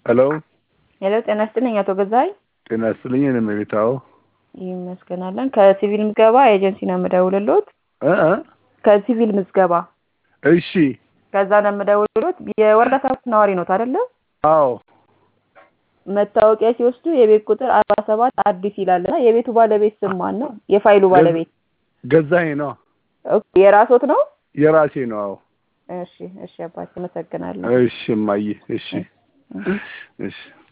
ሄሎ ሄሎ ጤና ይስጥልኝ አቶ ገዛኸኝ። ጤና ይስጥልኝ። እኔም ቤታው ይመስገናለን። ከሲቪል ምዝገባ ኤጀንሲ ነው የምደውልሎት። እ እ ከሲቪል ምዝገባ እሺ። ከዛ ነው የምደውልሎት። የወረዳ ሰባት ነዋሪ ኖት አይደለ? አዎ መታወቂያ ሲወስዱ የቤት ቁጥር አርባ ሰባት አዲስ ይላል እና የቤቱ ባለቤት ስም ማን ነው? የፋይሉ ባለቤት ገዛኸኝ ነው። ኦኬ፣ የራሶት ነው? የራሴ ነው። አዎ እሺ፣ እሺ አባቴ አመሰግናለሁ። እሺ እማዬ፣ እሺ እሺ